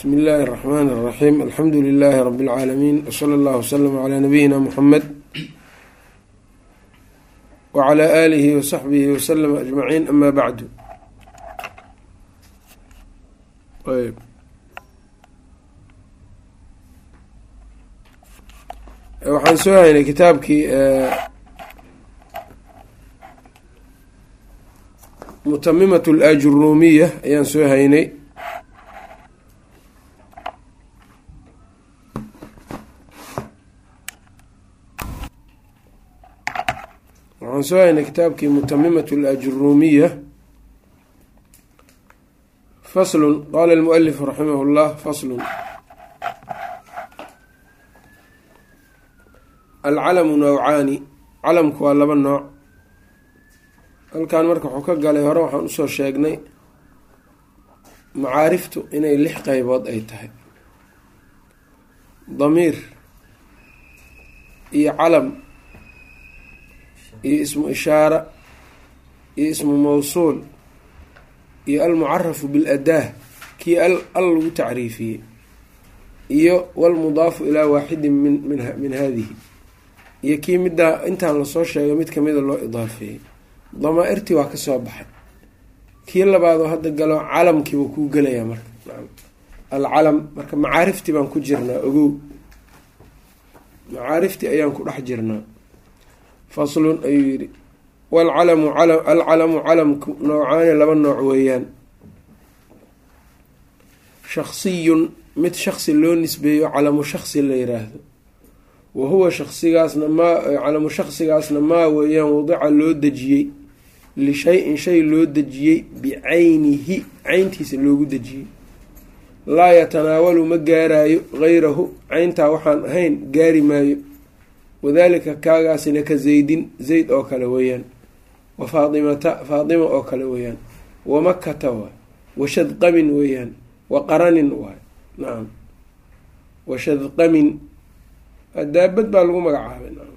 bsmi illaahi الرaxmaan الraxiim alxamdu lilaahi rabi اlcaalamiin wsala اllahu wslama calaa nabiyina muxamed wclى aalihi wasaxbihi waslama ajmaciin ama bacdu ayb waxaan soo haynay kitaabkii mutamimat اlajurumiya ayaan soo haynay waxaan soo haynay kitaabkii mutamimat alajurumiya faslun qaala almualifu raximah llah faslun alcalamu nawcaani calamku waa laba nooc halkan marka wuxuu ka galay hore waxaan usoo sheegnay macaariftu inay lix qeybood ay tahay damiir iyo calam iyo ismu ishaara iyo ismu mawsuul iyo almucarafu biladaah kii al al lagu tacriifiyey iyo walmudaafu ilaa waaxidin min min min haadihi iyo kii middaa intaan lasoo sheegay mid kamida loo idaafeeyey damaa-irtii waa kasoo baxay kii labaadoo hadda galo calamkii wuu kuu gelayaa marka alcalam marka macaariftii baan ku jirnaa ogow macaariftii ayaan ku dhex jirnaa faslun ayuu yidhi walcalamu alcalamu calamku noocaani laba nooc weeyaan shaksiyun mid shaksi loo nisbeeyo calamu shaksi la yiraahdo wa huwa shaksigaasna maa calamu shaksigaasna maa weeyaan wadica loo dejiyey lishay-in shay loo dejiyey bicaynihi cayntiisa loogu dejiyey laa yatanaawalu ma gaaraayo gayrahu cayntaa waxaan ahayn gaari maayo wadaalika kaagaasina ka zaydin zayd oo kale weeyaan wa faatimata faatima oo kale weeyaan wa makata waay wa shadqamin weeyaan wa qaranin waay nacam wa shadqamin daabad baa lagu magacaabay nacam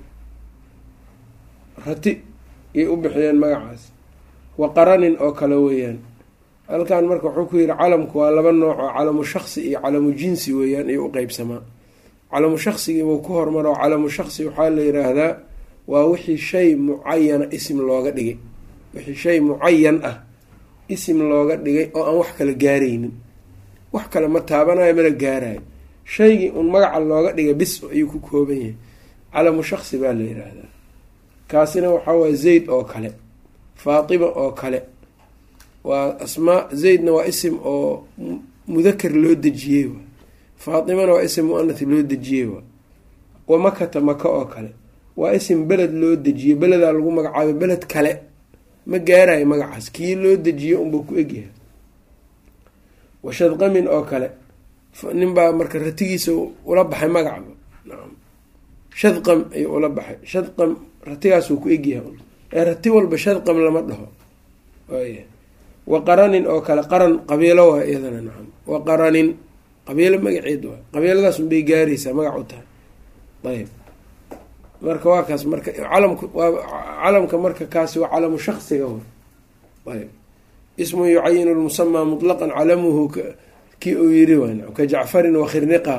rati yay u bixiyeen magacaas wa qaranin oo kale weeyaan halkan marka wuxuu ku yihi calamku waa laba nooc oo calamu shaksi iyo calamu jinsi weeyaan iyo u qeybsamaa calamu shaksigiibuu ku hormaro calamu shaksi waxaa la yiraahdaa waa wixii shay mucayana isim looga dhigay wixii shay mucayan ah isim looga dhigay oo aan wax kala gaaraynin wax kale ma taabanayo mana gaarayo shaygii un magaca looga dhigay bis ayuu ku kooban yahay calamu shaksi baa la yiraahdaa kaasina waxaa waaya zayd oo kale faatima oo kale waa asmaa zaydna waa isim oo mudakar loo dejiyey wa faatimana waa isim muanath loo dejiyey waa wa makata maka oo kale waa isim beled loo dejiyey beledaa lagu magacaabay beled kale ma gaarayo magacaas kii loo dejiyey unbuu ku egyahay wa shadqamin oo kale ninbaa marka ratigiisa ula baxay magacba nacam shadqam ayuu ula baxay shadqam ratigaasuu ku egyahay ee rati walba shadqam lama dhaho waaya wa qaranin oo kale qaran qabiilo waa iyadana nacam wa qaranin qabiilo magaceed waa qabiiladaas unbay gaaraysaa magac u tahay ayb marka waa kaas marka calamku waa calamka marka kaasi waa calamu shaksiga w ayb ismu yucayinu lmusamaa mutlaqan calamuhu kii uu yiri waa ka jacfarin wakhirniqa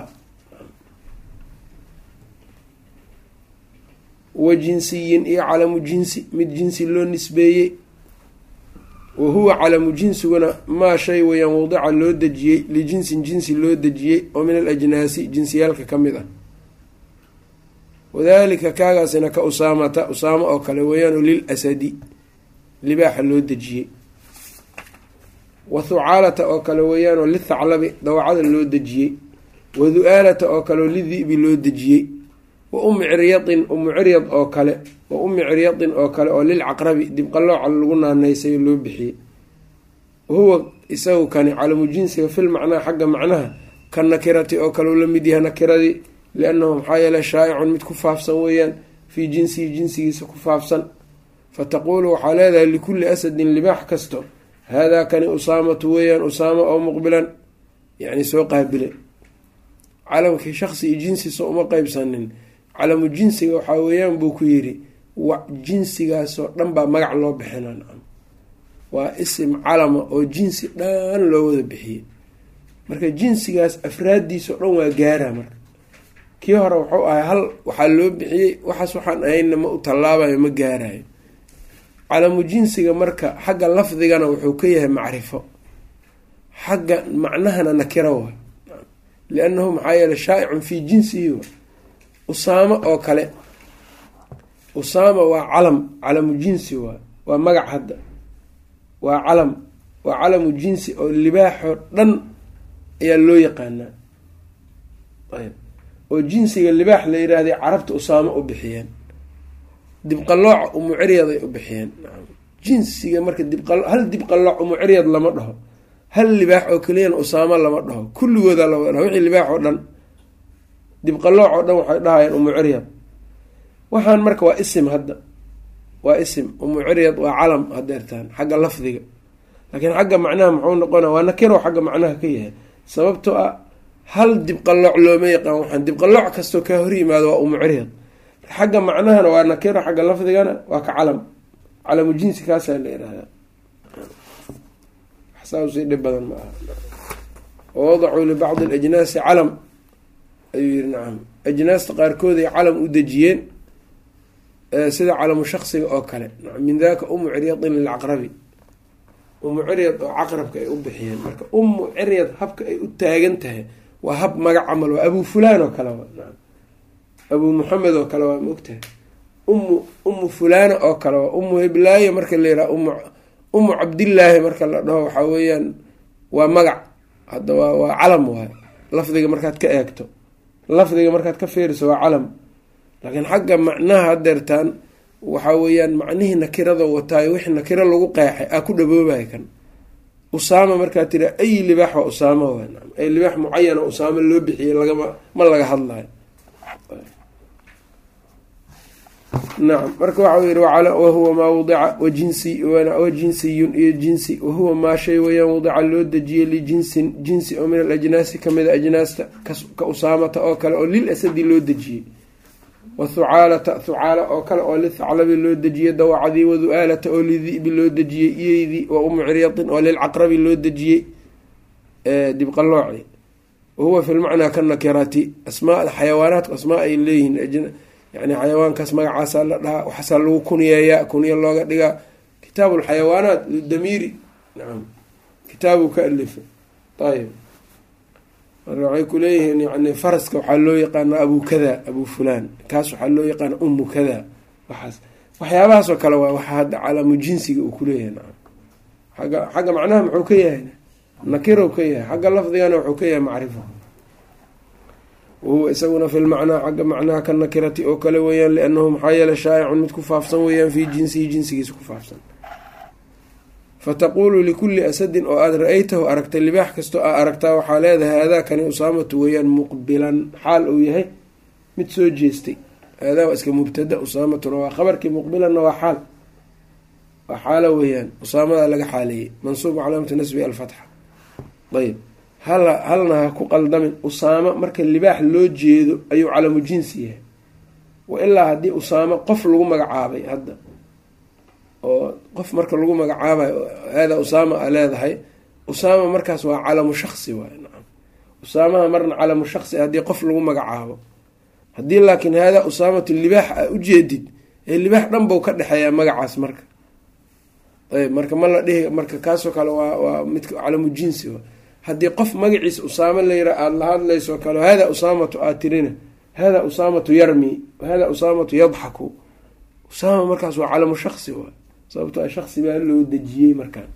wa jinsiyin iyo calamu jinsi mid jinsi loo nisbeeyey wa huwa calamu jinsiguna maa shay weyaan wadica loo dejiyey lijinsin jinsi loo dejiyey oo min alajnaasi jinsiyaalka ka mid ah wadalika kaagaasina ka usaamata usaamo oo kale weeyaanoo lil asadi libaaxa loo dejiyey wa thucaalata oo kale weeyaanoo lithaclabi dawacada loo dejiyey wa du-aalata oo kaleoo lidi'bi loo dejiyey wa ummi ciryadin ummu ciryad oo kale wa ummi ciryadin oo kale oo lilcaqrabi dibqalooca lagu naaneysayo loo bixiyey wahuwa isagu kani calamu jinsiga fil macnaa xagga macnaha ka nakirati oo kale u la mid yahay nakiradii liannahu maxaa yeele shaa'icun mid ku faafsan weeyaan fii jinsihi jinsigiisa ku faafsan fataquulu waxaa leedahay likulli asadin libaax kasto haadaa kani usaamatu weeyaan usaamo oo muqbilan yacni soo qaabile calamkii shaksi iyo jinsiisa uma qeybsanin calamu jinsiga waxaa weeyaan buu ku yidhi wa jinsigaasoo dhan baa magac loo bixina nacam waa isim calama oo jinsi dhan loo wada bixiyey marka jinsigaas afraaddiisa o dhan waa gaaraa marka kii hore wuxuu ahay hal waxaa loo bixiyey waxaas waxaan ahaynna ma u tallaabayo ma gaarayo calamu jinsiga marka xagga lafdigana wuxuu ka yahay macrifo xagga macnahana nakiro wa liannahu maxaa yeele shaa'icun fii jinsihi wa usaamo oo kale usaama waa calam calamu jinsi waa waa magac hadda waa calam waa calamu jinsi oo libaaxoo dhan ayaa loo yaqaanaa ayb oo jinsiga libaax la yiraahday carabta usaamo u bixiyeen dibqalooca umuciryaday u bixiyeen jinsiga marka dibqa hal dibqalooc umuciryad lama dhaho hal libaax oo keliyana usaamo lama dhaho kulligooda lama dhaho wixii libaax oo dhan dibqalooc oo dhan waxay dhahayeen umuciryad waxaan marka waa isim hadda waa isim umuciryad waa calam hadeertaan xagga lafdiga laakiin xagga macnaha muxuu noqona waa nakiro xagga macnaha ka yahay sababtoo ah hal dibqalooc looma yaqaan waxaan dibqalooc kastoo kaa hor yimaado waa umuciryad xagga macnahana waa nakiro xagga lafdigana waa ka calam calamu jinsi kaasaa la yihahdaa saasii dhib badan ma aha wawadacuu libacdi alajnaasi calam ayuu yihi nacam ajnaasta qaarkood ay calam u dejiyeen sida calamu shaksiga oo kale min daka umu ciryadin lilcaqrabi umu ciryad oo caqrabka ay u bixiyeen marka umu ciryad habka ay u taagan tahay waa hab magac camal waa abu fulaan oo kale waa naam abu muxamed oo kale waa maogtahay umu umu fulaana oo kale waa umu hiblaayo marka la yiraha umu umu cabdillaahi marka la dhaho waxaa weeyaan waa magac hadda waa waa calam waay lafdiga markaad ka eegto lafdiga markaad ka fiiriso waa calam laakiin xagga macnaha hadeertaan waxaa weeyaan macnihii nakirada wataayo wixii nakiro lagu qeexay aa ku dhaboobaya kan usaama markaa tira ay libaax waa usaamo waa naam ay libaax mucayana usaamo loo bixiyey lagama ma laga hadlayo nacam marka waxau yihi wahuwa maa wadica wajinsi wajinsiyun iyo jinsi wahuwa maa shay weyaan wadica loo dejiyey lijinsin jinsi oo min alajnaasi kamida ajnaasta ka usaamata oo kale oo lil asadi loo dejiyey wathucaalata thucaala oo kale oo lithaclabi loo dejiyey dawacadii wadu'aalata oo lidi'bi loo dejiyey iyeydii wa umu ciryadin oo lilcaqrabi loo dejiyey dibqalooci wahuwa fi lmacnaa kanakirati asmaa xayawaanaatku asmaa ay leeyihiin yani xayawaankaas magacaasaa la dhahaa waxaasaa lagu kuniyeeyaa kuniya looga dhigaa kitaabu lxayawaanaat lidamiiri nacam kitaabu ka alifay ayib marka waxay kuleeyihiin yani faraska waxaa loo yaqaana abu kada abu fulaan kaas waxaa loo yaqaana umu kada waxaas waxyaabahaasoo kale waa waxa hadda calaamu jinsiga uu kuleeyahay nacam agga xagga macnaha muxuu ka yahay nakirow ka yahay xagga lafdigana wuxuu ka yahay macrifo wahuwa isaguna fi lmacnaa xagga macnaha ka nakirati oo kale weeyaan liannahu maxaa yeele shaa'icun mid ku faafsan weeyaan fii jinsihi jinsigiisa ku faafsan fataquulu likulli asadin oo aada ra-aytahu aragtay libaax kastoo aa aragtaa waxaa leedahay haadaakani usaamatu weeyaan muqbilan xaal uu yahay mid soo jeestay haadaa waa iska mubtada usaamatuna waa khabarkii muqbilanna waa xaal waa xaalo weeyaan usaamadaa laga xaaleeyey mansuubu calaamatu nasbi alfatxa ayb hal halna ha ku qaldamin usaamo marka libaax loo jeedo ayuu calamu jinsi yahay wa ilaa haddii usaamo qof lagu magacaabay hadda oo qof marka lagu magacaabayo haadaa usaama a leedahay usaama markaas waa calamu shaksi waay nacam usaamaha marna calamu shaksi haddii qof lagu magacaabo haddii laakiin haadaa usaamatu libaax a ujeedid ee libaax dhan bau ka dhexeeyaa magacaas marka ayb marka ma la dhihi marka kaasoo kale waa waa midka calamu jinsi wa haddii qof magaciisa usaamo layira aada la hadlaysoo kale haadaa usaamatu aad tirina haadaa usaamatu yarmi haadaa usaamatu yadxaku usaama markaas waa calamu shaksi waa sababto a shaksi baa loo dejiyey markaan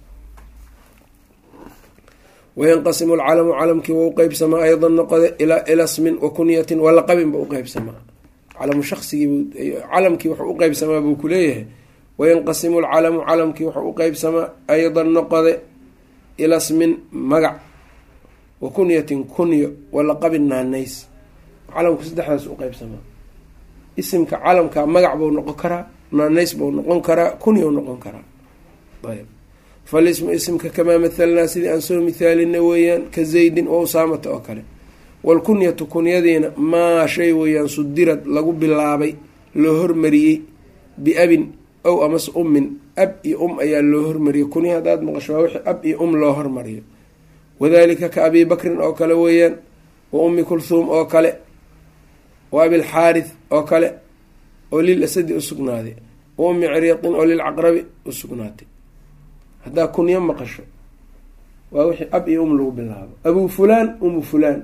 wayanqasimu alcalamu calamkii waa u qeybsamaa aydan noqode ila smin wa kunyatin walaqabin ba uqeybsamaa calamu shaqsigii calamkii wuxuu uqeybsamaa buu kuleeyahay wayanqasimu alcalamu calamkii wuxuu uqeybsamaa aydan noqode ila smin magac wa kunyatin kunyo walaqabin naanays calamku saddexdaas uqeybsamaa isimka calamka magac buu noqon karaa naanays buu noqon karaa kunyau noqon karaa ayb falismu isimka kamaa mathalnaa sidii aan soo mithaalina weeyaan ka zaydin wa usaamata oo kale walkunyatu kunyadiina maa shay weeyaan sudirad lagu bilaabay loo hormariyey biabin ow amase ummin ab iyo um ayaa loo hormariyey kunya haddaad maqasho waa wixii ab iyo um loo hormariyo wadalika ka abi bakrin oo kale weeyaan wa ummi kulhuum oo kale wa abilxaarith oo kale oo lil asadi u sugnaaday wa ummi ciriiqin oo lilcaqrabi u sugnaatay haddaa kunyo maqasho waa wixii ab iyo um lagu bilaabo abu fulaan umu fulaan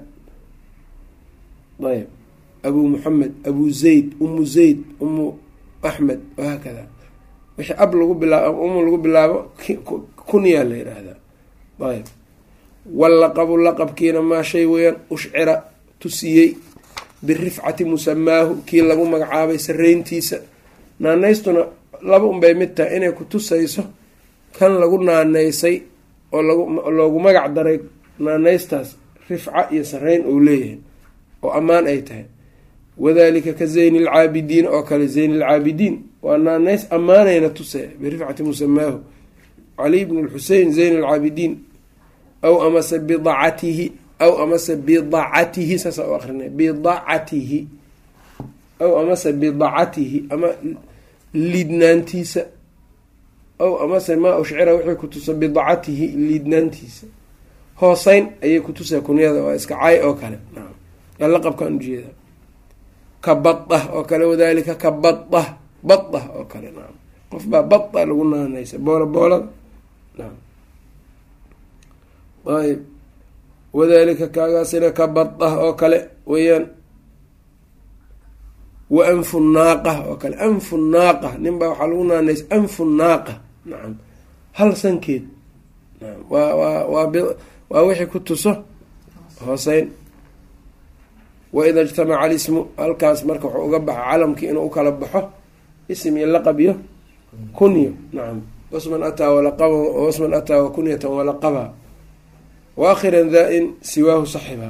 ayb abu muxamed abu zayd umu zayd umu axmed wahaakada wixii ab lagu bilaabo um lagu bilaabo kunyaa la yidhaahdaa ayb wallaqabu laqabkiina maa shay weeyaan ushcira tusiyey birifcati musamaahu kii lagu magacaabay sareyntiisa naanaystuna laba unbay mid tahay inay ku tusayso kan lagu naanaysay oo loogu magac daray naanaystaas rifca iyo sareyn uu leeyahay oo ammaan ay tahay wadalika ka zayni alcaabidiin oo kale zayni alcaabidiin waa naanays ammaanayna tusay birifcati musamaahu caliy bn lxusein zayn alcaabidiin aw amase bidacatihi aw amase bidacatihi saasa u akrinay bidacatihi aw amase bidacatihi ama liidnaantiisa aw amase maa ushcira wixii kutusa bidacatihi liidnaantiisa hooseyn ayay kutusaa kunyada waa iska cay oo kale naam laqabkaan ujeeda ka bada oo kale wadalika ka bada bada oo kale naam qof baa bada lagu naanaysa boola boolada naam ayb wadalika kaagaasina ka bada oo kale weeyaan wa anfu naaqa oo kale anfu naaqa nin baa waxaa lagu naanaysa anfu naaqa nacam hal sankeed naam waa waa waa waa wixii ku tuso hooseyn waida ijtamaca alismu halkaas marka wuxuu uga baxa calamkii inuu ukala baxo ism iyo laqab iyo kunyo nacam wasman ataa walaqaba wasman ataa wa kunyatan walaqaba wa akhiran daa-in siwaahu saxiba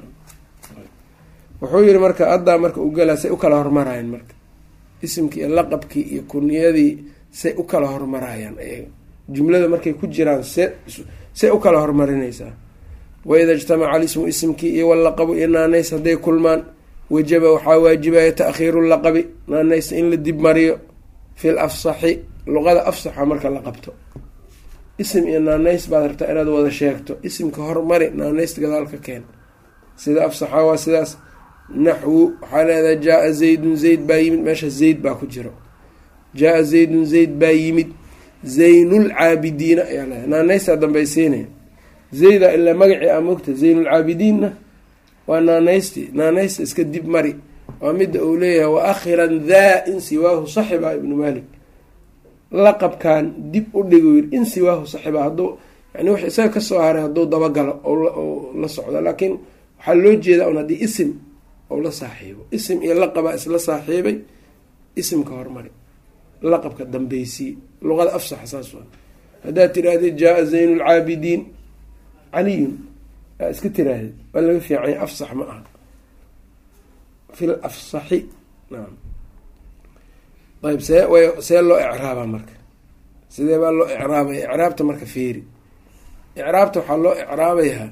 wuxuu yihi marka addaa marka u galaa say u kala hormarayaan marka isimkii iyo laqabkii iyo kunyadii say u kala hormarayaan ayaga jumlada markay ku jiraan see say u kala hormarinaysaa waida ijtamaca alismu isimkii iyo walaqabu iyo naanays hadday kulmaan wajaba waxaa waajibaya taakhiiru laqabi naanaysta in la dib mariyo fil afsaxi luqada afsaxa marka la qabto isim iyo naanays baad rabtaa inaad wada sheegto isimka hormari naanaysta gadaalka keen sida afsaxa waa sidaas naxwu waxaa leedahay jaa-a zaydun zayd baa yimid meesha zayd baa ku jiro jaa-a zaydun zayd baa yimid zaynulcaabidiina ayaa leedahay naanaystaa dambaysiinaya zayda ilaa magacii a mogta zaynulcaabidiinna waa naanaystii naanaysta iska dib mari waa midda uu leeyahay wa akhiran daa in siwaahu saxiba ibnu malik laqabkan dib u dhigu yiri in siwaahu saxiba hadduu yani wix isaga kasoo haray hadduu dabagalo oo la socdo laakiin waxaa loo jeedaa un haddii isim ou la saaxiibo isim iyo laqabaa isla saaxiibay isimka hormari laqabka dambeysii luqada afsaxa saas waa haddaad tirahdid jaa-a zayn lcaabidiin caliyun aa iska tiraahdeed waa laga fiicanya afsax ma aha fil afsaxi naam ayb see way see loo icraabaa marka sidee baa loo icraabaya icraabta marka feeri icraabta waxaa loo icraabayaa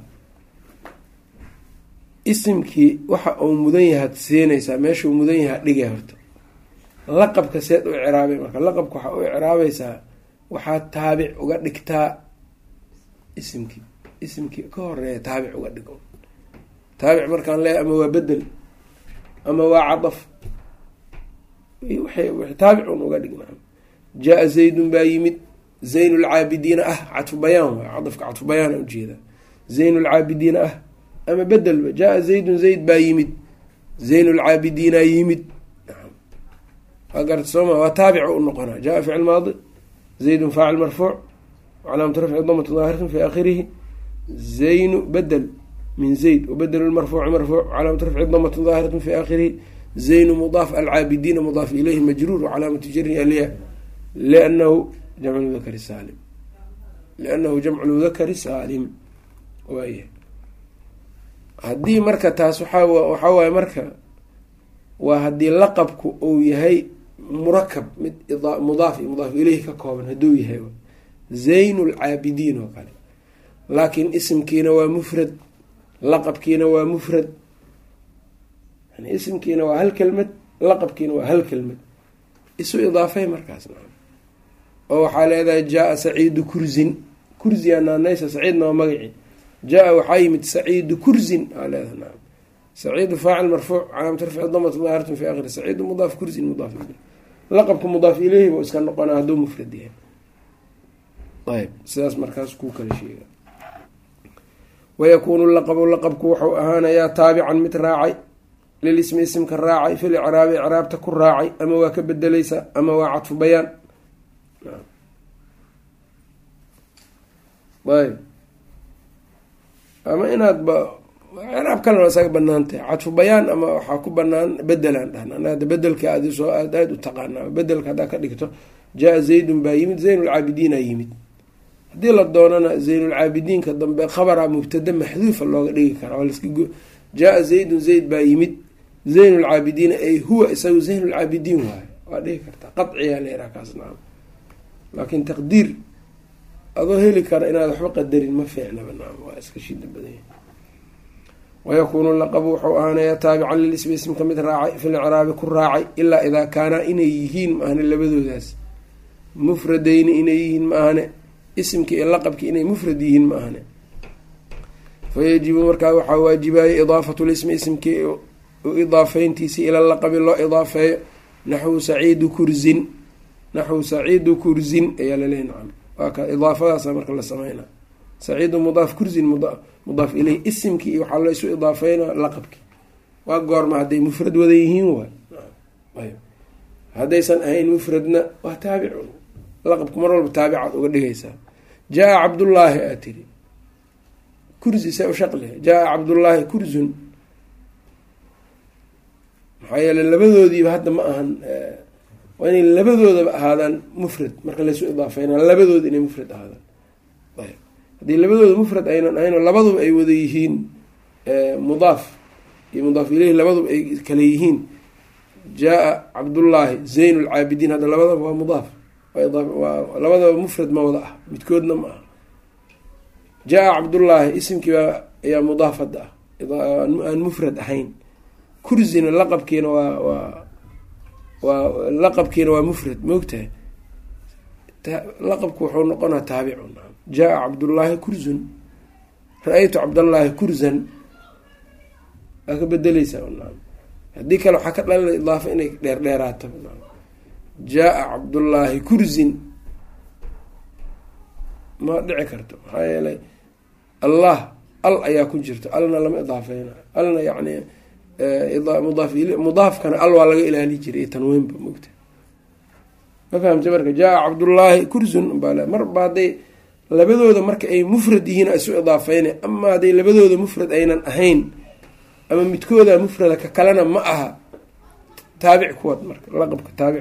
isimkii waxa uu mudan yahaad siinaysaa meeshuu mudan yahaa dhigay horta laqabka seed u icraabay marka laqabka waxaa u icraabaysaa waxaad taabic uga dhigtaa isimkii isimkii ka horeeya taabic uga dhig taabic markaan leeyahy ama waa bedel ama waa cadaf taabic un uga dhig naam jaa-a zaydun baa yimid zayn lcaabidiina ah cadfu bayaan waay cadafka cadfu bayaana ujeedaa zayn lcaabidiina ah ama bedelba jaa-a zaydun zayd baa yimid zayn lcaabidiina yimid naam waa garta sooma waa taabic u noqonaa jaa ficil maadi zaydun faacil marfuuc calaamatu rafci damatu daahiratan fi aakhirihi zaynu bedel min zayd wabedel marfuuci marfuuc calaamatu rafci damatu daahiratan fi aakhirihi zaynu mudaaf alcaabidiina mudaaf ilayhi majruur wcalaamatu jari alya lianahu jamcu mudakari saalim liannahu jamcu mudakari saalim waaya haddii marka taas waxaa waxaa waaye marka waa haddii laqabku uu yahay murakab mid mudaaf iyo mudaaf ileyhi ka kooban hadduu yahay zayn lcaabidiin oo kale laakiin isimkiina waa mufrad laqabkiina waa mufrad yani isimkiina waa hal kelmad laqabkiina waa hal kelmad isu idaafay markaas naam oo waxaa leedahay jaa-a saciidu kursin kursiyaa naanaysa saciidna waa magaci jaa waxaa yimid saciidu kursin aa leedaha naam saciidu faacil marfuuc calaamatu rafci damat daahiratun fi akhiri saciidu mudaaf kursin mudaaf ileyh laqabka mudaaf ileyhi buu iska noqona hadduu mufrad yahay ayb sidaas markaas kuu kala sheega wayakuunu laqabu laqabku wuxuu ahaanayaa taabican mid raacay lilismi isimka raacay fil icraabi icraabta ku raacay ama waa ka bedeleysa ama waa cadfu bayaan ayb ama inaad ba icraab kalena waa isaga banaantahay cadfu bayaan ama waxaa ku banaan bedelaan dhahna ada bedelka aad soo aad aada u taqaanaa bedelka haddaa ka dhigto jaa zaydun baa yimid zaynulcaabidiina yimid haddii la doonana zaynulcaabidiinka dambe khabara mubtada maxduufa looga dhigi karaa laska jaa zaydun zayd baa yimid zaynulcaabidiina ay huwa isagu zaynulcaabidiin waayo waa dhigi kartaa qaciyaa leeraa kaas naam laakiin taqdiir adoo heli kara inaad waxba qadarin ma fiicnaba naam waa iska shida badanya wayakuunu laqabu wuxuu ahaanayaa taabican lilismi ismka mid raacay fil icraabi ku raacay ilaa idaa kaanaa inay yihiin maahane labadoodaas mufradayni inay yihiin maahane isimki iyo laqabki inay mufrad yihiin maahane fayajibu markaa waxaa waajibaaya idaafatu lismi isimkii u idaafeyntiisii ila laqabi loo idaafeeyo naxwu saciidu kursin naxwu saciidu kursin ayaa laleeya nacam waa ka idaafadaasa marka la sameyna saciidu mudaaf kursin mudaaf ileyh isimkii iyo waxaa laysu idaafeynaa laqabkii waa goorma hadday mufrad wada yihiin waay haddaysan ahayn mufradna waa taabicun laqabku mar walba taabicaad uga dhigaysaa jaa cabdullaahi aa tiri kursi se u shaqle jaa cabdullaahi kursun maxaa yeele labadoodiiba hadda ma ahan waa inay labadoodaba ahaadaan mufrad marka laysu idaafeyna labadooda inay mufrad ahaadaan ayb haddii labadooda mufrad aynan ahayn oo labaduba ay wada yihiin mudaaf iyo mudaaf ileyhi labaduba ay kale yihiin jaa cabdullaahi zayn lcaabidiin hadda labadaba waa mudaaf waa labadaba mufrad ma wada ah midkoodna ma aha jaa cabdullaahi isimkiibaa ayaa mudaaf hadda ah aan mufrad ahayn kursina laqabkiina waa waa waa laqabkiina waa mufrad maogtahay laqabku wuxuu noqonaa taabicun jaa cabdullaahi kursun ra-aytu cabdallaahi kursan waa ka bedeleysaa haddii kale waxaa ka dhalina idaafo inay dheerdheeraato jaa cabdullaahi kursin ma dhici karto maxaa yeelay allah al ayaa ku jirto alna lama idaafeyna alna yani mudaaf mudaafkana al waa laga ilaali jiray iyo tanweynba mogta ma fahamta marka jaa cabdullaahi kursun baa marba hadday labadooda marka ay mufrad yihiin isu idaafeyna ama hadday labadooda mufrad aynan ahayn ama midkooda mufrada ka kalena ma aha taabic kuwad marka laqabka taabic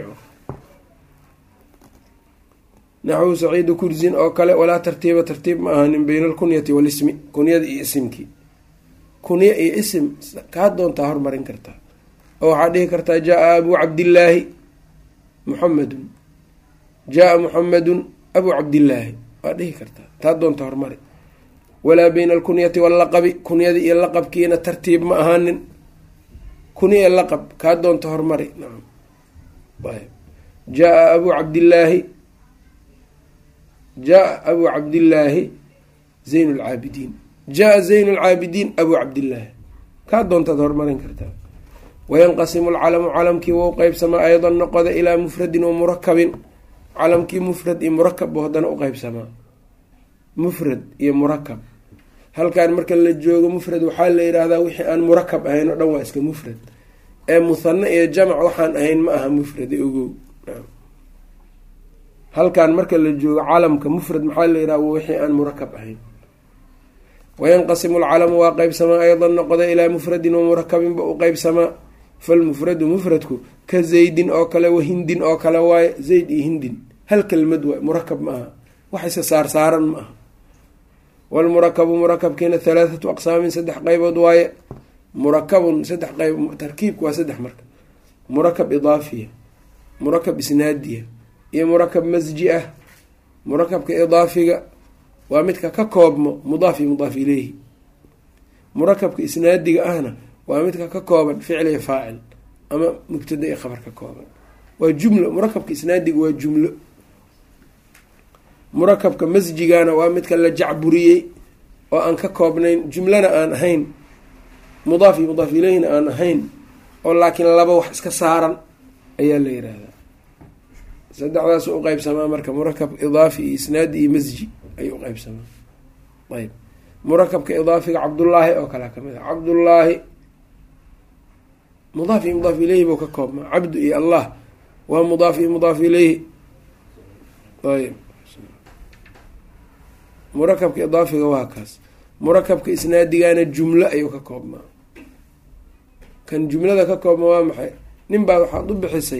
naxwu saciidu kursin oo kale walaa tartiiba tartiib ma ahanin bayna alkunyati walismi kunyada iyo isimkii kunye iyo isim kaa doontaa hormarin kartaa oo waxaa dhihi kartaa jaa abuu cabdillaahi muxamedun jaa muxamedun abuu cabdillaahi waa dhihi kartaa taa doonta hormari walaa bayna alkunyati wallaqabi kunyada iyo laqabkiina tartiib ma ahaanin kunye laqab kaa doonta hormari nacam jaa abuu cabdillaahi jaa abuu cabdillaahi zayn lcaabidiin jaa zayn lcaabidiin abuu cabdillaahi kaa doontaad hormarin kartaa wayanqasimu lcalamu calamkii wou qeybsamaa aydan noqoda ilaa mufradin wa murakabin calamkii mufrad iyo murakab buu haddana u qeybsamaa mufrad iyo murakab halkaan marka la joogo mufrad waxaa la yidhaahdaa wixii aan murakab ahayn oo dhan waa iska mufrad ee muhane iyo jamac waxaan ahayn ma aha mufrade ogow halkaan marka la joogo calamka mufrad maxaa la yidhaha wixii aan murakab ahayn wayanqasimu lcalamu waa qeybsamaa aydan noqda ilaa mufradin wa murakabinba u qeybsamaa falmufradu mufradku ka zaydin oo kale wa hindin oo kale waaye zayd iyo hindin hal kelmad waay murakab ma aha waxayse saarsaaran ma aha walmurakabu murakabkiina halaathatu aqsaamin saddex qeybood waaye murakabun saddex qeyb tarkiibka waa saddex marka murakab idaafiya murakab isnaadiya iyo murakab masji ah murakabka idaafiga waa midka ka koobmo mudaaf iyo mudaaf ileyhi murakabka isnaadiga ahna waa midka ka kooban ficil iyo faacil ama mubtada iyo khabar ka kooban waa jumlo murakabka isnaadiga waa jumlo murakabka masjigana waa midka la jacburiyey oo aan ka koobnayn jumlana aan ahayn mudaaf iyo mudaaf ileyhina aan ahayn oo laakiin laba wax iska saaran ayaa la yiraahdaa saddexdaas u qeybsamaa marka murakab idaafi iyo isnaadi iyo masji ayuu uqeybsamaa ayb murakabka idaafiga cabdullaahi oo kalea kamid a cabdullaahi mudaaf iyo mudaaf ileyhi buu ka koobmaa cabdu iyo allah waa mudaaf iyo mudaaf ileyhi ayb murakabka idaafiga waa kaas murakabka isnaadigana jumlo ayuu ka koobmaa kan jumlada ka koobma waa maxay nin baa waxaad u bixisay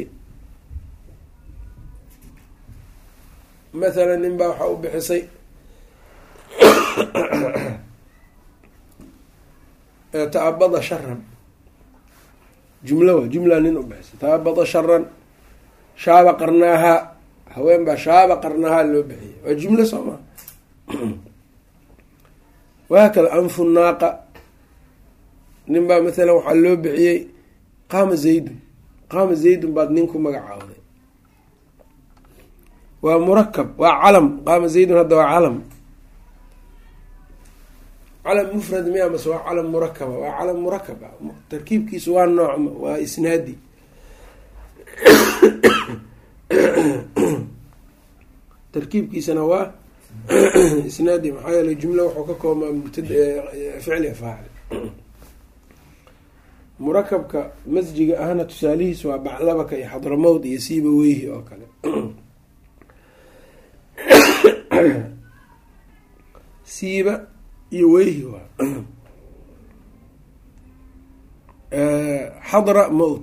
mathalan nin baa waxaa u bixisay ta-abada sharan jumlo waa jumla nin u bixisay ta-abada sharan shaaba qarnaahaa haween baa shaaba qarnaahaa loo bixiyay waa jumlo soo maa wahaakada anfu naaqa nin baa mathalan waxaa loo bixiyey qaama zaydun qaama zaydun baad nin ku magacaawday waa murakab waa calam qaama zaydun hadda waa calam calam mufrad miya mase waa calam murakaba waa calam murakab ah tarkiibkiisu waa noocma waa isnaadi tarkiibkiisana waa isnaadi maxaa yeeley jumla wuxuu ka koobmaa mubtad ficli faacil murakabka masjiga ahna tusaalihiis waa baclabaka iyo xadramowd iyo siiba weyhi oo kale siiba iyo weyhi waa xadra mowt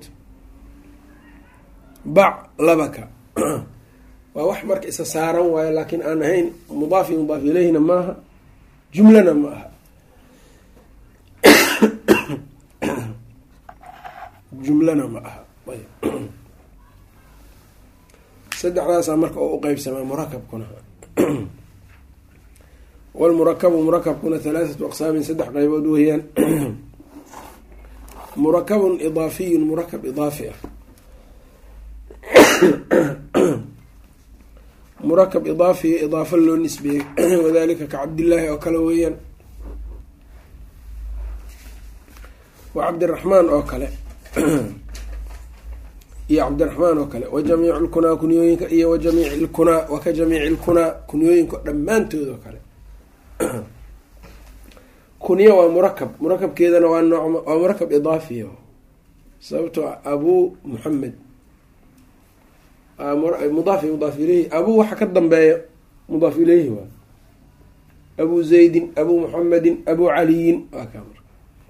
bac labaka waa wax marka isa saaran waayo laakiin aan ahayn mudaaf iyo mudaaf ileyhina maaha jumlana ma aha jumlana ma aha saddexdaasaa marka oo uqeybsamaa murakabkuna walmurakabu murakabkuna halaathatu aqsaamin saddex qeybood weeyaan murakabun idaafiyun murakab idaafi ah murakab idaafiya idaafo loo nisbeeyey wadalika ka cabdillaahi oo kale weeyaan wa cabdiraxmaan oo kale iyo cabdiraxmaan oo kale wa jamiicu lkunaa kunyooyinka iyo wa jamiici lkunaa wa ka jamiici lkunaa kunyooyinka dhammaantood oo kale kunyo waa murakab murakabkeedana waa noocma waa murakab idaafiya sababtoo abuu muxamed mudaaf iyo mudaaf ileyhi abuu waxa ka dambeeya mudaaf ileyhi waa abuu zaydin abuu muxamedin abuu caliyin waa kaa marka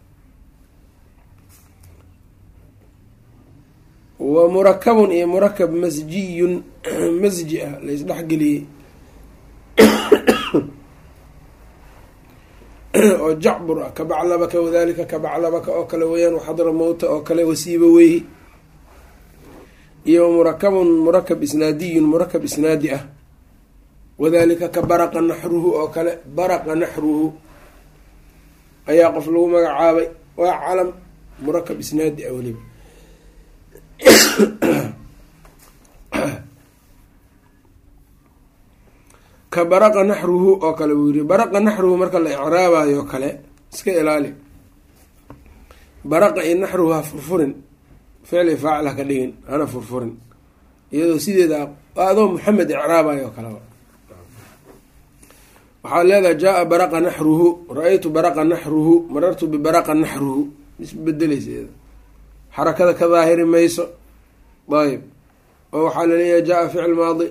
wa murakabun iyo murakab masjiyun masji ah laysdhexgeliyey oo jacbur ah ka baclabaka wadalika ka baclabaka oo kale weeyaan waxadra mowta oo kale wasiiba weyhi iyo murakabun murakab isnaadiyun murakab isnaadi ah wadalika ka baraqa naxruhu oo kale baraqa naxruhu ayaa qof lagu magacaabay waa calam murakab isnaadi ah weliba ka baraqa naxruhu oo kale buu yiri baraqa naxruhu marka la icraabayo kale iska ilaali baraqa iyo naxruhu ha furfurin ficli faacil ha ka dhigin hana furfurin iyadoo sideeda adoo maxamed icraabayo kaleba waxaad leedahay jaa baraqa naxruhu ra-aytu baraqa naxruhu marartu bibaraqa naxruhu isbedeleysa iyada xarakada ka daahiri mayso ayb oo waxaa laleeyahay jaa ficil maadi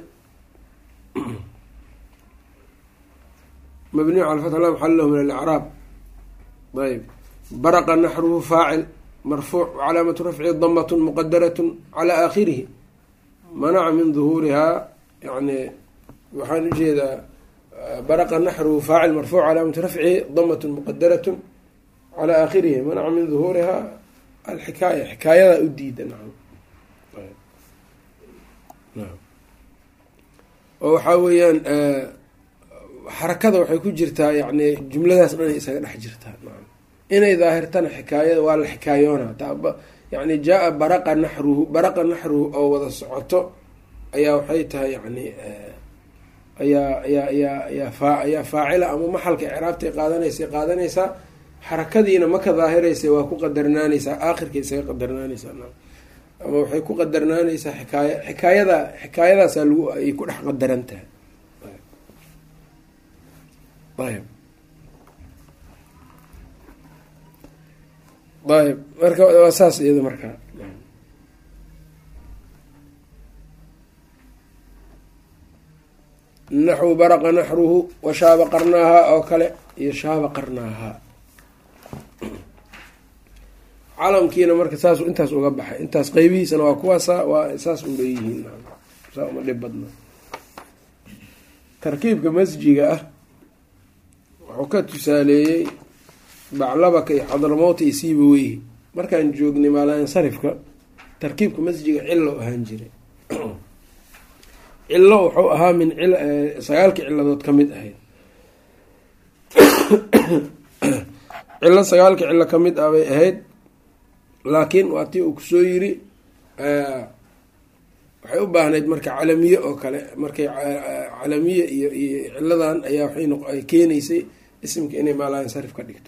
mabniyu cala fatx la maxal lahu min alicraab ayb baraqa naxruhu faacil marfuuc calaamatu rafci damatun muqadaratun calaa aakhirihi manaca min duhuurihaa yani waxaan ujeedaa baraqa naxruhu faacil marfuuc calaamatu rafcihi damatun muqadaratun calaa aakhirihi manaca min duhuurihaa alxikaaya xikaayadaa u diida nacam oo waxaa weeyaan xarakada waxay ku jirtaa yani jumladaas dhan ay isaga dhex jirtaa nacam inay daahirtana xikaayada waa la xikaayoona yani jaa baraqa naxruhu baraqa naxruhu oo wada socoto ayaa waxay tahay yani ayaa ayaa ayaa ayaa faa ayaa faacila ama maxalka icraabtay qaadanaysa qaadanaysaa xarakadiina ma ka daahiraysa waa ku qadarnaanaysaa aakhirka isaga qadarnaanaysaa ama waxay ku qadarnaanaysaa xikaaya xikaayada xikaayadaasaa lagu ay ku dhex qadaran tahay ayb ayb marka waa saas iyada markaa naxwu baraqa naxruhu wa shaaba qarnaahaa oo kale iyo shaaba qarnaahaa calamkiina marka saas intaas uga baxay intaas qeybihiisana waa kuwaasa waa saas unbay yihiin saa uma dhib badna tarkiibka masjiga ah wuxuu ka tusaaleeyey baclabaka iyo xadramowta iyo siiba weyhi markaan joognay maalansarifka tarkiibka masjiga cillo ahaan jiray cillo wuxuu ahaa min sagaalkii ciladood ka mid ahayd cillo sagaalkii cillo ka mid ah bay ahayd laakiin waa tii uu kusoo yiri waxay u baahnayd marka calamiye oo kale markay calamiye iyo iyo ciladan ayaa waxay keenaysay isimka inay maalansarif ka dhigto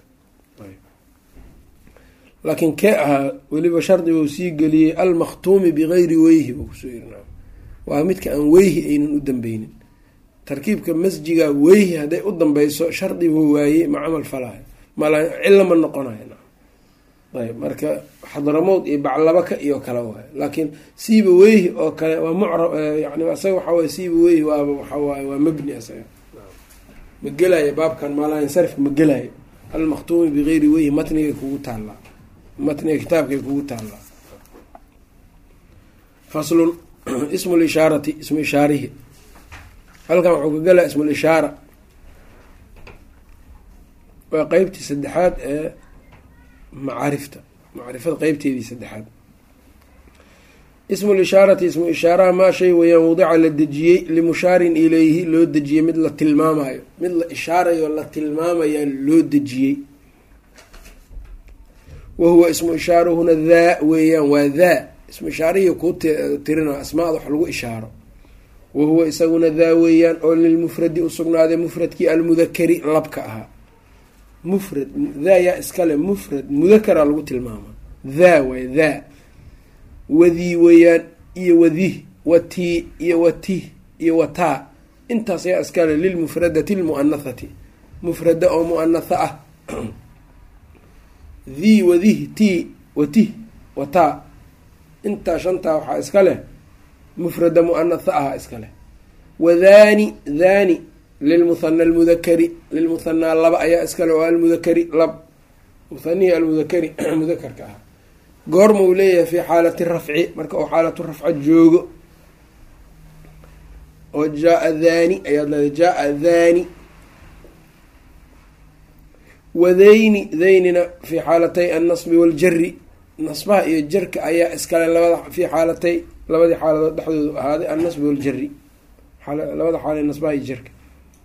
laakiin kee ahaa weliba shardiga uu sii geliyey almakhtuumi bigayri weyhi buu kusoo yiri waa midka aan weyhi aynan u dambeynin tarkiibka masjiga weyhi hadday u dambeyso shardiguu waayey ma camal falaayo cilo ma noqonayo ayb marka xadramowd iyo baclabaka iyo kale waayo laakiin siiba weyhi oo kale waa mucrab yani asaga waxaa waye siiba weyhi waaba waxawaaye waa mabni asaga ma gelaayo baabkan maalansarifka ma gelaayo almakhtuumi bigayri weyhi matnigay kugu taallaa matniga kitaabkay kugu taallaa faslun ismu lishaarati ismu ishaarihi halkan wuxuu ka gelaa ismu lishaara waa qeybtii saddexaad ee macaarifta macrifada qeybteedii saddexaad ismu lishaarati ismu ishaaraha maa shay weeyaan wadica la dejiyey limushaarin ilayhi loo dejiyey mid la tilmaamayo mid la ishaarayo la tilmaamayaa loo dejiyey wa huwa ismu ishaaruhuna daa weeyaan waa daa ismu ishaarihii kuu tirina asmaada wax lagu ishaaro wa huwa isaguna daa weeyaan oo lilmufradi usugnaaday mufradkii almudakari labka ahaa mufrad daa yaa iskale mufrad mudakara lagu tilmaamaa daa waay daa wadii weeyaan iyo wadih watii iyo watih iyo wataa intaas yaa iskale lilmufradati lmu'anathati mufrada oo mu'anatha ah dii wadih tii watih wataa intaa shantaa waxaa iska leh mufrada mu'anatha aha iska leh wadhaani dhaani lilmuhana almudakari lilmuhanaa laba ayaa iskale oo almudakari lab muhanihii almudakari mudakarka ah goorma uu leeyahay fi xaalati rafci marka uu xaalatu rafca joogo oo jaa dhaani ayaad leedahay jaa dhaani wadayni daynina fi xaalatay annasbi waaljari nasbaha iyo jarka ayaa iskale labada fi xaalatay labadii xaaladood dhexdoodu ahaaday annasbi waaljari labada xaala nasbaha iyo jarka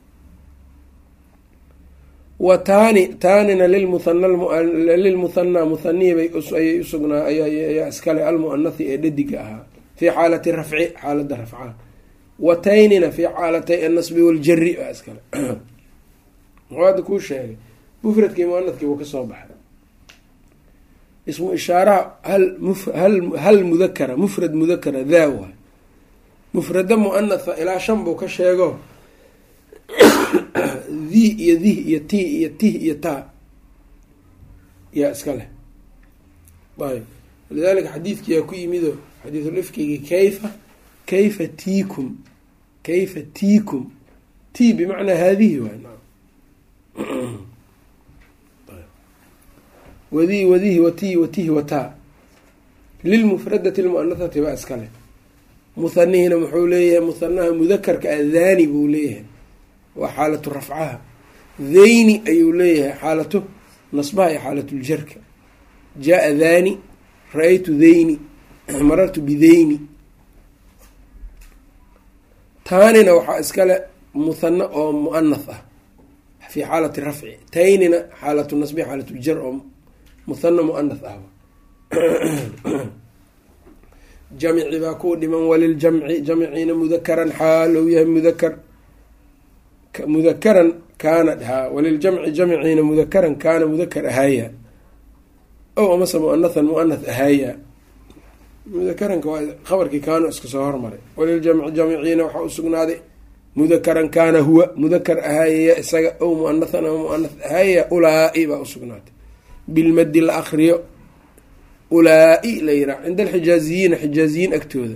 wa taani taanina lilmuhana lilmuhanaa muhanihi bay ayay usugnaa ayaa iskale almu'anathi ee dhadiga ahaa fii xaalati rafci xaalada rafcaa wa taynina fii xaalatay annasbi waaljari baa iskale muxuu hadda kuu sheegay mufradkii muanadkii buu kasoo baxay ismu ishaaraha hal hal mudakara mufrad mudakara daa waay mufrada muanatha ilaa shan buu ka sheego dhi iyo dih iyo ti iyo tih iyo taa yaa iska leh ayb walidaalika xadiidkiyaa ku yimido xadiisulifkigi kayfa kayfa tiikum kayfa tiikum ti bimacnaa haadihi waay wadi wadihi wati watihi wataa lilmufradati lmu'anathati baa iska leh muhanihina muxuu leeyahay muhanaha mudakarka a dhaani buu leeyahay waa xaalatu rafcaha dhayni ayuu leeyahay xaalatu nasbaha iyo xaalatuljarka jaa dhaani ra-aytu dhayni marartu bidhayni taanina waxaa iskale muhana oo mu'anath ah fi xaalati rafci taynina xaalatu nasbi xaalatuljar oo muhana mu'anath ah jamci baa ku dhiman waliljamci jamciina mudakaran xaal ou yahay mudakar mudakaran kaana ha waliljamci jamciina mudakaran kaana mudakar ahaaya ow amase muanathan muanath ahaaya mudakaranka waa khabarkii kaano iska soo hormaray waliljamci jamciina waxaa usugnaaday mudakaran kaana huwa mudakar ahaayaya isaga ow muanathan ama muanath ahaaya ulaa-i baa usugnaatay bilmadi la akriyo ulaa-i la yiraa cinda alxijaaziyiina xijaaziyiin agtooda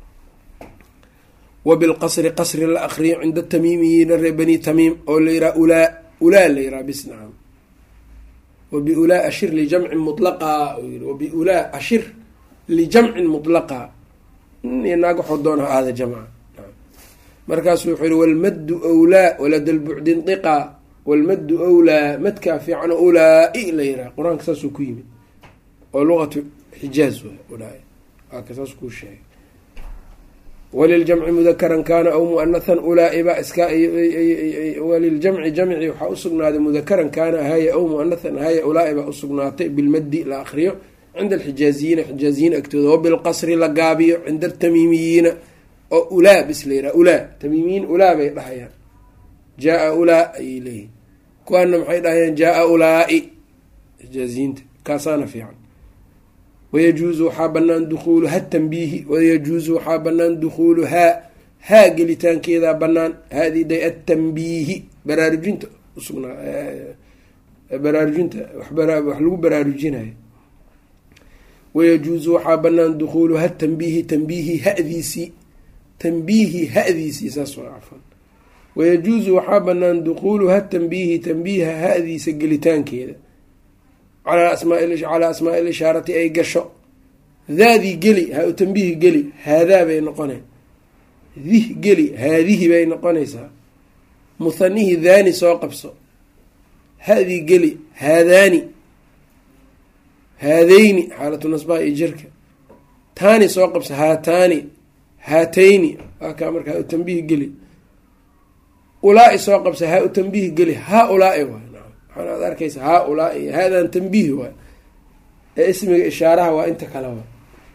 wa bilqasri qasri la akriyo cinda tamiimiyiina ree bani tamiim oo la yiraa ulaa ulaa la yiraa bis nacam wabiulaa ashir lijamcin mulaqa wabiulaa ashir lijamcin mutlaqa iyo naag waxuu doona ha aada jamca markaasuu wuxuu yihi walmaddu wlaa walada lbucdi ndiqa walmaddu wlaa madkaa fiican ulaa-i la yiraa qur-aanka saasuu ku yimid oo luqatu xijaaz ulaa waaka saas kuu sheegay waliljamci mudakaran kaana aw muanathan ulaa-i baa iska waliljamci jamci waxaa usugnaaday mudakaran kaana ahaya aw muanathan ahaya ulaa-i baa usugnaatay bilmaddi la akriyo cinda alxijaaziyiina xijaaziyiin agtooda wabilqasri la gaabiyo cinda altamiimiyiina oo ulaa bis la yiraa ulaa tamiimiyiin ulaa bay dhahayaan jaa ulaa ayay leeyihin kuwaana maxay dhahayaan jaa ulaa-i xijaaziyiinta kaasaana fiican wayajuusu waxaa banaan dukuulu ha tanbiihi wayajuusu waxaa banaan dukhuulu haa haa gelitaankeedaa banaan haadii day atanbiihi baraarujinta usugnaa baraarujinta wax lagu baraarujinayo wayajuusu waxaa banaan dukhuulu ha tanbiihi tanbiihi hadiisii tanbiihi hadiisii saas waa cafan wayajuusu waxaa banaan dukhuulu ha tanbiihi tanbiiha hadiisa gelitaankeeda calaa asmaacalaa asmaai lishaarati ay gasho daadii geli ha u tanbiihi geli haadaa bay noqonay dih geli haadihi bay noqonaysaa muhanihii daani soo qabso hadii geli haadaani haadayni xaalatu nasbaha iyo jirka taani soo qabso haataani haatayni waa kaa marka ha u tanbiihi geli ulaa-i soo qabsa ha u tanbiihi geli haa ulaa-i waay waxaan aad arkaysa haa ulaa-i haadan tanbiihi waay ee ismiga ishaaraha waa inta kale waay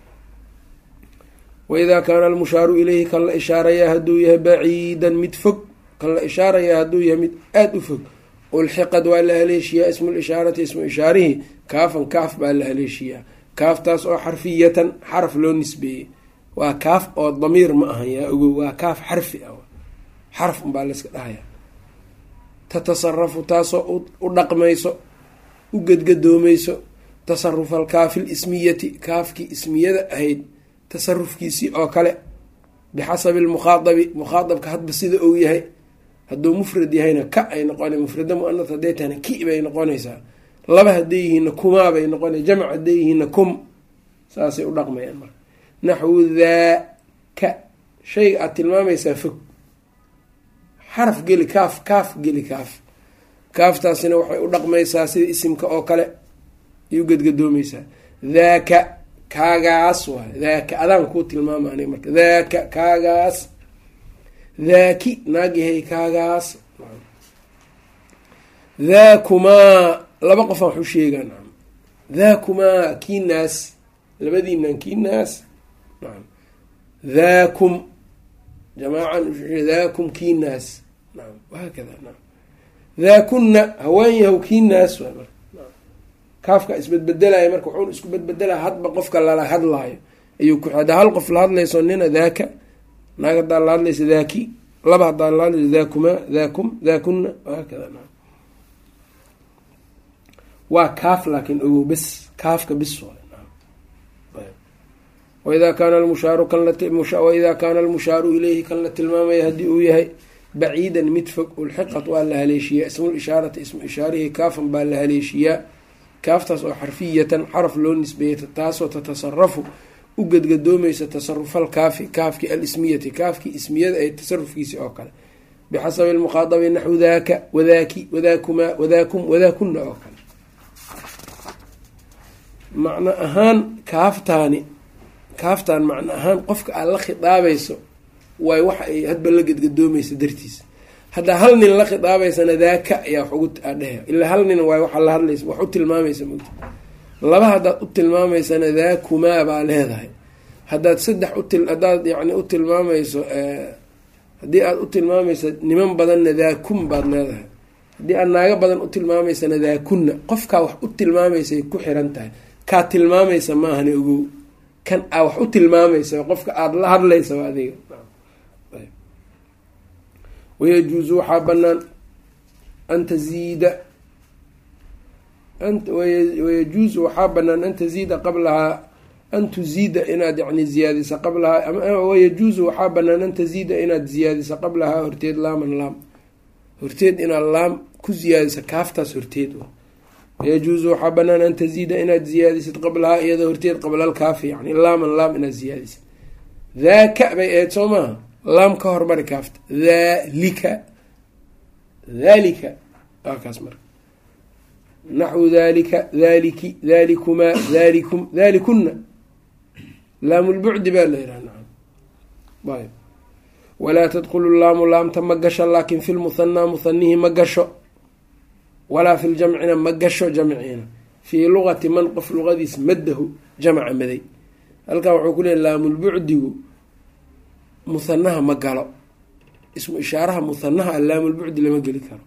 waidaa kaana almushaaru ileyhi kan la ishaarayaa hadduu yahay baciidan mid fog kan la ishaarayaa hadduu yahay mid aada u fog ulxiqad waa la haleeshiyaa ismu lishaarati ismu ishaarihii kaafan kaaf baa la haleeshiyaa kaaftaas oo xarfiyatan xaraf loo nisbeeyey waa kaaf oo damiir ma ahan yaa ogow waa kaaf xarfi ah xarf unbaa layska dhahaya tatasarafu taasoo u dhaqmayso u gedgadoomayso tasarufa alkaafi lismiyati kaafkii ismiyada ahayd tasarufkiisii oo kale bixasabi lmukhaadabi mukhaadabka hadba sida uu yahay hadduu mufrad yahayna ka ay noqona mufrada muanat hadday tahna ki bay noqonaysaa laba hadday yihiinna kumaa bay noqona jamc hadday yihiinna kum saasay u dhaqmayaan marka naxwu daaka shayga aada tilmaamaysaa fog xaraf geli kaaf kaaf geli kaaf kaaftaasina waxay u dhaqmaysaa sida isimka oo kale ay u gedgadoomeysaa daaka kaagaas waay daaka adaan kuu tilmaama aniga marka daaka kaagaas daaki naagyahay kaagaas daakumaa laba qofaan waxu sheegaa nacam daakumaa kii naas labadiinan kii naas nacam daakum jamaacan daakum kii naas nacam wahaakada nacam daakunna hawaan yahow kii naas waay marka kaafka isbedbedelaya marka wuxuuna isku bedbedelaya hadba qofka lala hadlaayo ayuu ku haddaa hal qof la hadlayso nina daaka naag haddaa la hadlaysa daaki laba haddaa la hadlayso daakumaa daakum daakunna wahaakada nacam waa kaaf laakiin ogow bes kaafka bis waidaa kaana almushaaru kanwaidaa kaana almushaaru ileyhi kan la tilmaamaya haddii uu yahay baciidan mid fog ulxiqat waa la haleeshiyaa ismul ishaarati ismu ishaarihii kaafan baa la haleeshiyaa kaaftaas oo xarfiyatan xaraf loo nisbeeyay taasoo tatasarafu u gedgadoomaysa tasarufal kaafi kaafki alismiyati kaafkii ismiyada ay tasarufkiisi oo kale bixasabi lmukhaadabi naxwu daaka wadaaki wadaakumaa wadaakum wadaakunna oo kale macno ahaan kaaftaani kaaftaan macno ahaan qofka aad la khidaabayso waay waxa ay hadba la gedgadoomaysa dartiisa haddaa hal nin la khidaabaysana daaka ayaa wax ugu adhehe ilaa hal nin waay waxaa la hadlaysa wax u tilmaamaysa mogta laba haddaad u tilmaamaysana daakumaa baa leedahay haddaad saddex uti haddaad yani u tilmaamayso haddii aada u tilmaamaysa niman badanna daakun baad leedahay haddii aad naago badan u tilmaamaysana daakunna qofkaa wax u tilmaamaysay ku xiran tahay kaa tilmaamaysa maahana ogow kan aa wax u tilmaamaysa qofka aada la hadlaysa waa adiga wayajuusu waxaa banaan an taziida wayajuusu waxaa banaan an taziida qablahaa an tuziida inaad yani ziyaadisa qablahaa wayajuusu waxaa banaan an taziida inaad ziyaadisa qablahaa horteed laaman laam horteed inaad laam ku ziyaadisa kaaftaas horteed wayajuusu waxaa banaan an taziida inaad ziyaadisid qablahaa iyadoo horteed qablal kaafi yani laaman laam inaad ziyaadisid daaka bay ahayd soo maaha laam ka hormari kaafta dhalika dhalika waa kaas marka naxwu dalika dhaliki dhalikumaa dhalikum dhalikuna laamulbucdi baa la yidhaha nacam ayb walaa tadkhulu laamu laamta ma gasho laakin fi lmuhanaa muhanihi ma gasho walaa fi ljamcina ma gasho jamciina fii luqati man qof luqadiis maddahu jamca maday halkan wuxuu ku leeyay laamulbucdigu muhanaha ma galo ismu ishaaraha muhanaha laamulbucdi lama geli karo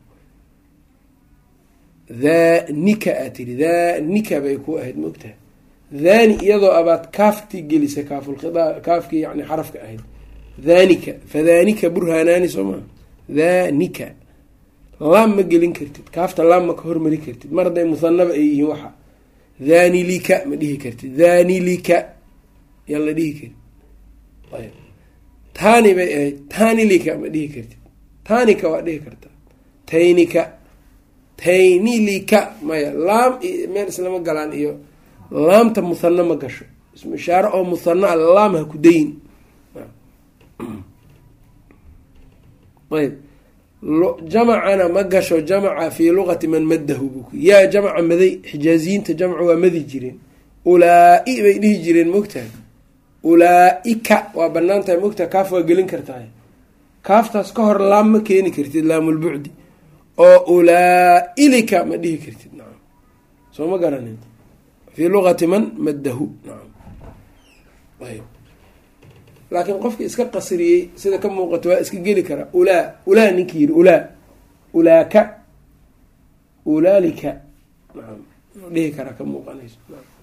dhanika aa tiri dhanika bay ku ahayd maogtahay dhani iyadoo abaad kaaftii gelisay kaafulkhida kaafkii yani xarafka ahayd dhanika fadhanika burhaanaani soo maa dhanika laam ma gelin kartid kaafta laam ma ka hormari kartid mar hadday muhanaba ay yihiin waxa dhanilika ma dhihi kartid dhanilika yaan la dhihi karin ayb tani bay ahayd tanilika ma dhihi kartid tanika waa dhihi kartaa taynika taynilika maya laam meel islama galaan iyo laamta muhano ma gasho ismu ishaare oo muhano a laam ha ku dayin ayb jamacana ma gasho jamaca fii luqati man maddahu buk yaa jamca maday xijaaziyiinta jamcu waa madi jireen ulaa-i bay dhihi jireen mogtahay ulaa-ika waa banaan tahay mogtahay kaaf waa gelin kartahay kaaftaas ka hor laam ma keeni kartid laamulbucdi oo ulaa-ilika ma dhihi kartid nacam soo ma garanin fii luqati man maddahu nacam ayb laakiin qofki iska qasriyey sida ka muuqato waa iska geli karaa ulaa ulaa ninkii yiri ulaa ulaaka ulaalika nacam dhihi karaa ka muuqanayso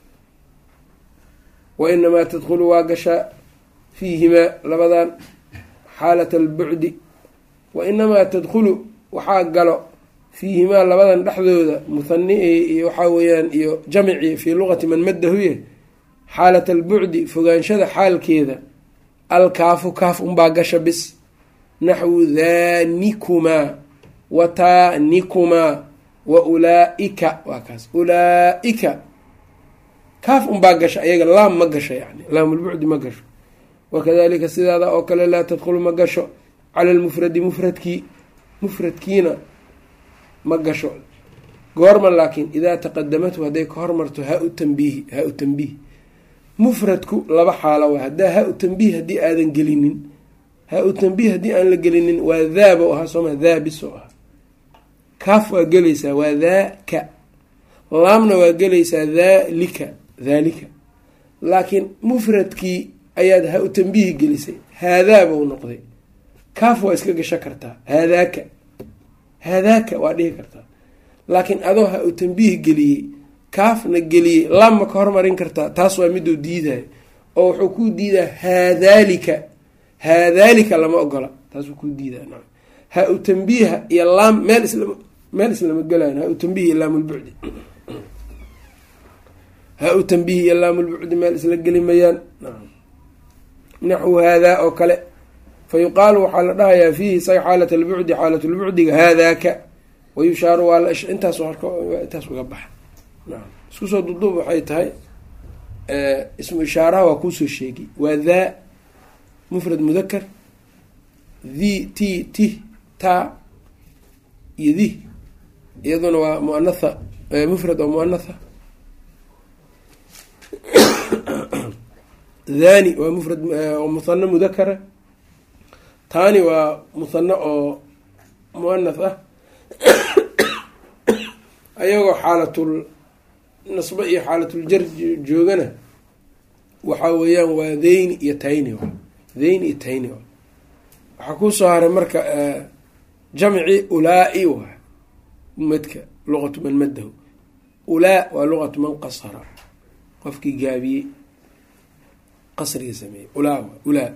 wa inamaa tadkhulu waa gashaa fiihimaa labadan xaalat albucdi wa inamaa tadkhulu waxaa galo fiihimaa labadan dhexdooda muhani iyo waxaa weeyaan iyo jamci fii luqati man maddahuye xaalat albucdi fogaanshada xaalkeeda alkaafu kaaf unbaa gasha bis naxwu dhaanikumaa wa taanikumaa wa ulaa-ika waa kaas ulaa-ika kaaf unbaa gasha ayaga laam ma gasho yani laamulbucdi ma gasho wakadalika sidaada oo kale laa tadkhulu ma gasho cala lmufradi mufradkii mufradkiina ma gasho goorma laakiin idaa taqadamathu hadday ka hormarto ha-u tanbiihi ha-u tanbiih mufradku laba xaalo waa haddaa ha-u tanbiih haddii aadan gelinin ha-u tanbiih haddii aan la gelinin waa daaba ahaa sooma daa biso ah kaaf waa gelaysaa waa daaka laamna waa gelaysaa dhalika dhalika laakiin mufradkii ayaad ha-u tanbiihi gelisay haadaaba u noqday kaaf waa iska gasho kartaa haadaaka haadaaka waa dhihi kartaa laakiin adoo ha-u tanbiih geliyey kaafna geliyey laam ma ka hormarin kartaa taas waa miduu diidayo oo wuxuu kuu diidaa haadaalika haadaalika lama ogola taasuu kuu diidaa na ha-u tanbiiha iyo laam meel islam meel islama gelayan ha-u tanbiih iyo laamulbucdi ha-u tanbiih iyo laamulbucdi meel isla geli mayaan naxwu haadaa oo kale fa yuqaalu waxaa la dhahayaa fiihi isaga xaalat albucdi xaalatulbucdiga haadaaka wayushaaru waa la intaas intaas uga baxa naam isku soo duduub waxay tahay ismu ishaaraha waa kuusoo sheegay waa daa mufrad mudakar the ti ti ta iyo di iyaduna waa muanatha mufrad oo muanatha dhani waa mufrad oo muhano mudakara taani waa muhano oo muanath ah ayagoo xaalatul nasbe iyo xaalatuljar joogana waxaa weeyaan waa theyni iyo tayni theyni iyo tayni waxaa kusoo haray marka jamci ulaa-i waa madka luqatu man madahu ulaa waa luqatu man qasara qofkii gaabiyey qasriga sameeyey ulaa waa ulaa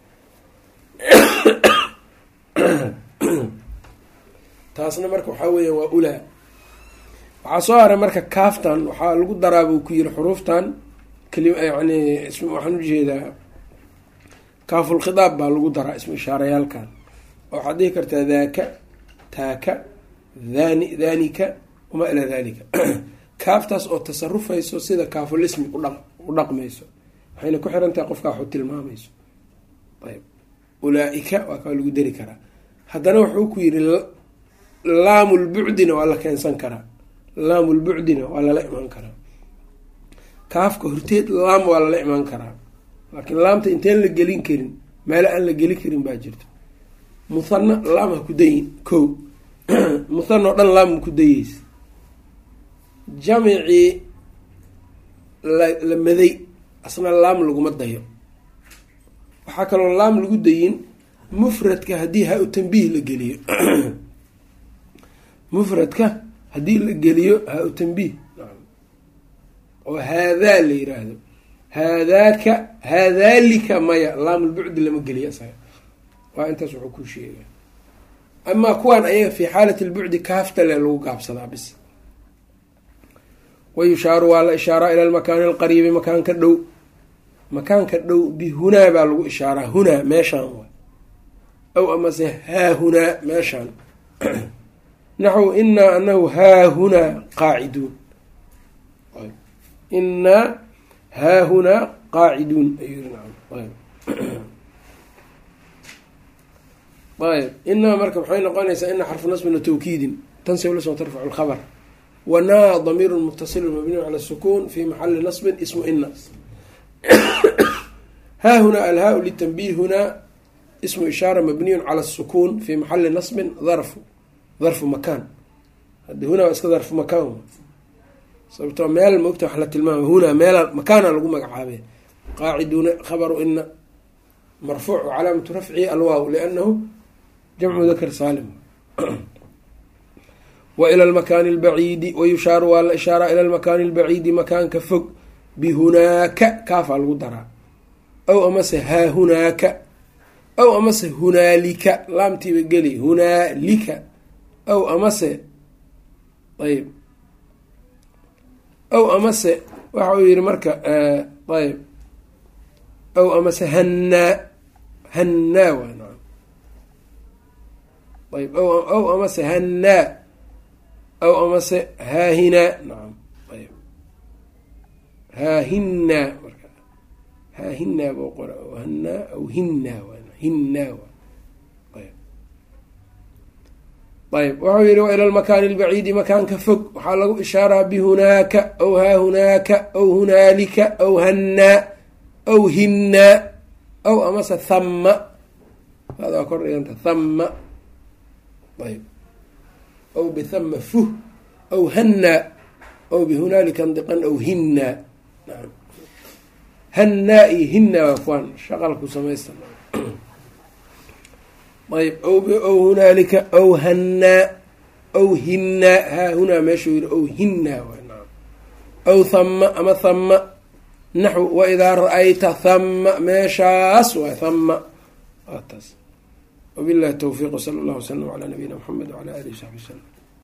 taasna marka waxaa weeya waa ulaa waxaa soo haray marka kaaftan waxaa lagu daraa buu ku yiri xuruuftan keli yani waxaan ujeedaa kaafulkhidaab baa lagu daraa ismu ishaarayaalkan waxaad dhihi kartaa daaka taaka dhani dhanika wamaa ilaa dalika kaaftaas oo tasarufayso sida kaaful ismi u dhaqmayso waxayna ku xiran tahay qofkaa waxu tilmaamayso ayb ulaa-ika waa kaa lagu dari karaa haddana wuxuu ku yiri laamulbucdina waa la keensan karaa laamulbucdina waa lala imaan karaa kaafka horteed laam waa lala imaan karaa laakiin laamta inteen la gelin karin meelo aan la gelin karin baa jirto muthana laam ha ku dayin ko muthana oo dhan laam ma ku dayeysa jamicii la la maday asna laam laguma dayo waxaa kaloo laam lagu dayin mufradka haddii ha-u tanbiih la geliyo mufradka haddii la geliyo ha-u tanbiih oo haadaa la yiraahdo haadaaka haadaalika maya laamulbucdi lama geliyo isaga waa intaas wuxuu ku sheega amaa kuwaan ayaga fi xaalati lbucdi kaaftale lagu gaabsadaa bis wayushaaru waa la ishaaraa ila lmakaani alqariibi makaanka dhow makaanka dhow bihunaa baa lagu ishaaraa hunaa meeshaan wa aw amase haahunaa meeshaan naxw inaa anahu haahunaa qaaciduun inaa haahunaa qaaciduun ayb inaa marka maxay noqonaysaa ina xarfu nasbin wa tawkiidin tansib lasoo tarfacu lkhabr wanaa damiiru mutasilu mabniyu cala sukun fi maxali nasbin ismu ina haahunaa alhaa litanbih hunaa ismu ishaara mabniyun cala sukun fi maxali nasbin darfu darfu makaan hadi hunaa waa iska darfu makaan sababtoo meel maogta wax la tilmaama hunaa meela makaana lagu magacaabe qaaciduuna khabaru ina marfuuc calaamatu rafcihi alwaaw liannahu jamcu dakr saalim wa ila lmakaani albaciidi wayushaaru waa la ishaaraa ila lmakaani albaciidi makaanka fog bihunaaka kaafaa lagu daraa aw amase haahunaaka aw amase hunaalika laamtiiba geli hunaalika aw amase ayb aw amase waxa uu yihi marka ayb aw amase hannaa hannaa waa naam ayb aw amase hannaa aw amase haahinaa nacam ayb haahinaa marka haahinaa buu qora hanaa aw hinnaa waa hinnaa waa ayb wuxuu yihi wa ila lmakaani albaciidi makaanka fog waxaa lagu ishaaraa bihunaaka aw haahunaaka aw hunaalika aw hannaa aw hinnaa aw amase thamma adaa kor dhiganta thamma ayb aw bithama fuh aw hannaa aw bihunaalika ndiqan aw hinnaa naam hannaa iyo hinnaa waa kuwaan shaqalku samaysta ayb aw hunaalika aw hannaa aw hinnaa haa hunaa meeshuu yihi aw hinnaa waa naam aw thama ama thama naxw waidaa ra-ayta thama meeshaas waa thama waa taas wabillahi towfiiq wsala allahu wasalam calaa nabiyina mxamed wcala alihi wsaxbi wslm